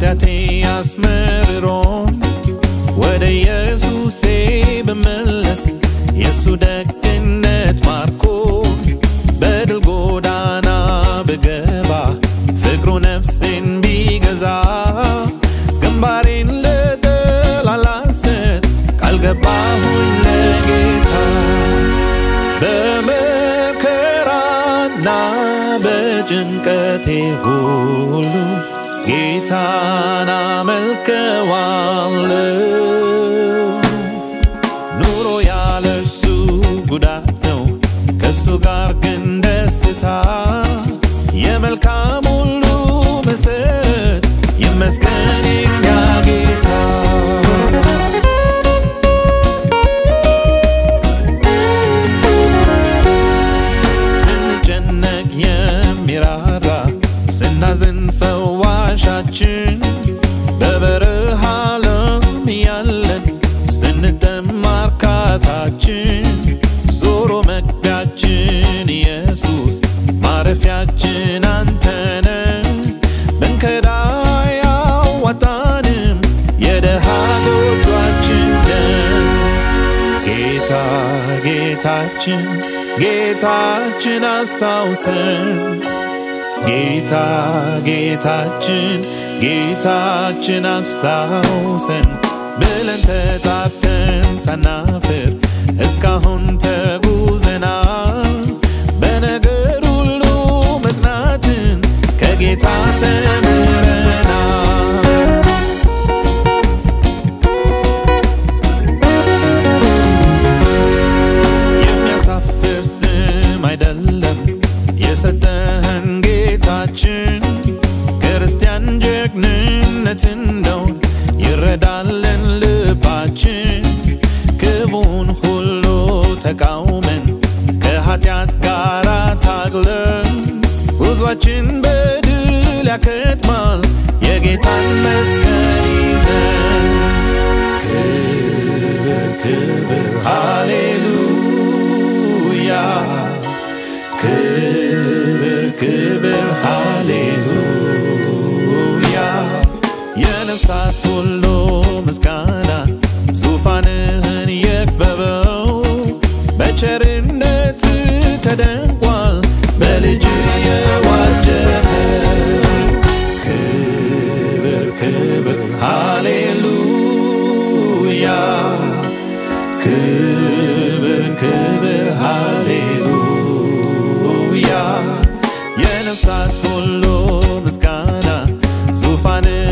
ኃጢአቴ አስመርሮኝ ወደ ኢየሱሴ ብመለስ የእሱ ደግነት ማርኮ በድል ጎዳና ብገባ ፍቅሩ ነፍሴን ቢገዛ ግንባሬን ለጠላት አልሰጥ ቃል ገባሁኝ ለጌታ በመከራና በጭንቀቴ ሁሉ ጌታን አመልከዋለሁ። ኑሮ ያለ እርሱ ጉዳት ነው፣ ከእሱ ጋር ግን ደስታ የመልካም ሁሉ መሰረት ይመስገን የኛ ጌታ። ስንጨነቅ የሚራራ ስናዝን ፈዋሻችን በበረሃ ለም ያለን ስንጠማ እርካታችን ዞሮ መግቢያችን ኢየሱስ ማረፊያችን አንተነ ብንከዳ ያዋጣንም የደሃ ጎጇችን ነህ። ጌታ ጌታችን ጌታችን አስታውሰን ጌታ ጌታችን ጌታችን አስታውሰን ብለን ተጣርተን ሳናፍር እስካሁን ተጉዘናል። በነገር ሁሉ መጽናትን ከጌታ ተምረናል። የሚያሳፍር ስም አይደለም የሰጠህን ጌታችን ክርስቲያን ጀግንነት እንደውን ይረዳልን ልባችን ክቡን ሁሉ ተቃውመን ከኃጢአት ጋር ታግለን ጉዟችን በድል ያከትማል የጌታን መስቀል ይዘን ክብር ክብር ሃሌሉያ ክብር ክብር ሃሌሉያ የነፍሳት ሁሉ ምስጋና ዙፋንህን የክበበው በቸርነት ተደንቋል በልጅ የዋጀኸው ክብር ክብር ሃሌሉያ ክብር ክብር ሃሌሉያ የነፍሳት ሁሉ ምስጋና ዙፋን